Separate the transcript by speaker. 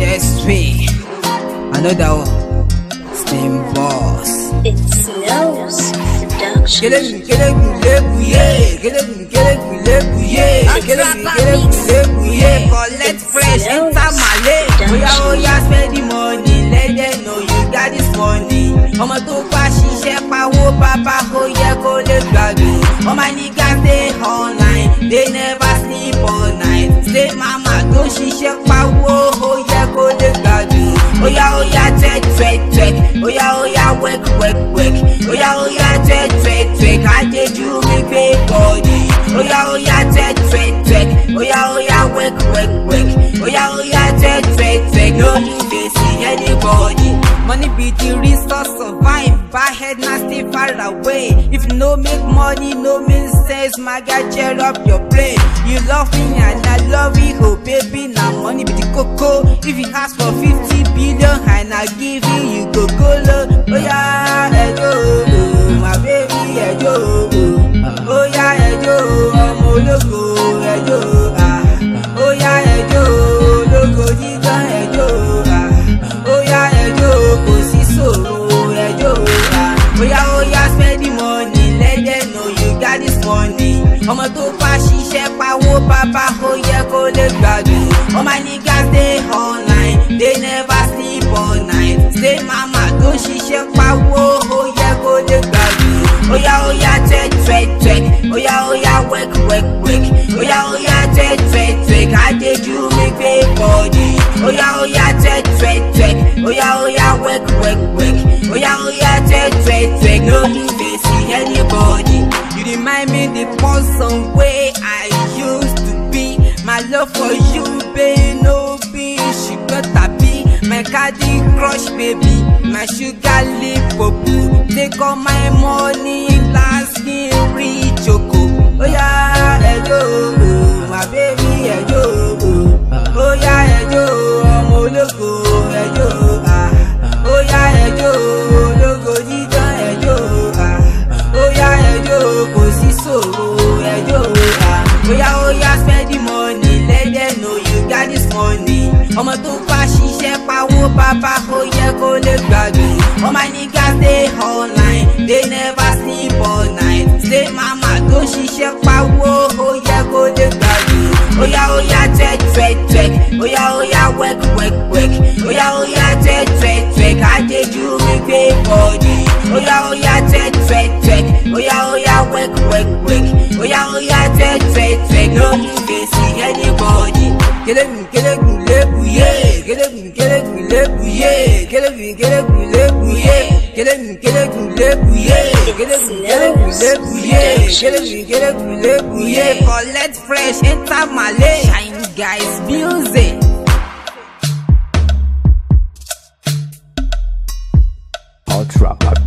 Speaker 1: chest way. Another one. Steam boss.
Speaker 2: It's Nose Production.
Speaker 1: Kelebu kelebu lebu ye. Kelebu kelebu lebu ye. Kelebu kelebu lebu ye. Collect fresh enter Malay. Oya oya spend the money. Let them know you got this money. Ọmọ tó bá ṣiṣẹ́ pawó bàbá ó yẹ kó lè gbàgbé. Ọmọ nìga stay online. They never sleep all night. Stay mama tó ṣiṣẹ́ pawó ó yẹ kó lè gbàgbé. Oya oya check check check. Oya oya work work work. Oya oya check check check. Àjẹjù mi gbé bọ́ọ̀dì. Oya oya check check check. Oya oya work work work. Oya oya check check check. No you dey see anybody. Money be the resource of vibe. Bad head na stay far away. If you no make money, no mean sense. My guy, cheer up your brain. You love me and I love you, oh baby. Now money be the coco. If you ask for 50 billion and I give you, you go go low. Oh yeah, hey yo, oh, my baby, hey yo, oh, oh yeah, hey yo, ọmọ ológo, hey yo, ah, oh yeah, hey yo, ológo dídán, hey yo, ah, oh yeah, hey yo, kò sí ṣòro, hey yo, ah, oh yeah, oh yeah, spend the money, let them know you got this money. ọmọ tó bá ṣiṣẹ́ pawó bàbá ó yẹ kó lè gbàgbé. ọmọ nìga stay online they never sleep all night. stay mama tó ṣiṣẹ́ pawó ó yẹ kó lè gbàgbé. oya oya check check check oya oya work work work oya oya check check check àjẹjù mi gbé bọ́ọ̀dì. oya oya check check check oya oya work work work oya oya check check check no you dey see anybody. You remind me the person way I used to be. My love for you, babe, no be she better be. My candy crush, baby, my sugar lip, boo. Take all my money, last me rich, choco. Oh yeah, hey yo, oh, my baby, hey yo, oh, oh yeah, hey yo, ọmọ ológo, hey yo, ah, oh yeah, hey yo, ológo dídán, hey yo, ah, oh yeah, hey yo, kò sí ṣòro, hey yo, ah, oya oya spend the money, let them know you got this money. ọmọ tó bá ṣiṣẹ́ pawó bàbá ó yẹ kó lè gbàgbé. ọmọ nìga stay online, they never sleep all night. stay mama tó ṣiṣẹ́ pawó ó yẹ kó lè gbàgbé. oya oya check check check oya oya work work work oya oya check check check àjẹjù mi gbé bọ́ọ̀dì. oya oya check check check oya oya work work work oya oya check check check no you dey see anybody. kelebu kelebu lebu ye kelebu kelebu lebu ye kelebu kelebu lebu ye kelebu kelebu lebu ye kelebu kelebu lebu ye kelebu kelebu lebu ye collect fresh enter Malay shine guys music.
Speaker 3: Ultra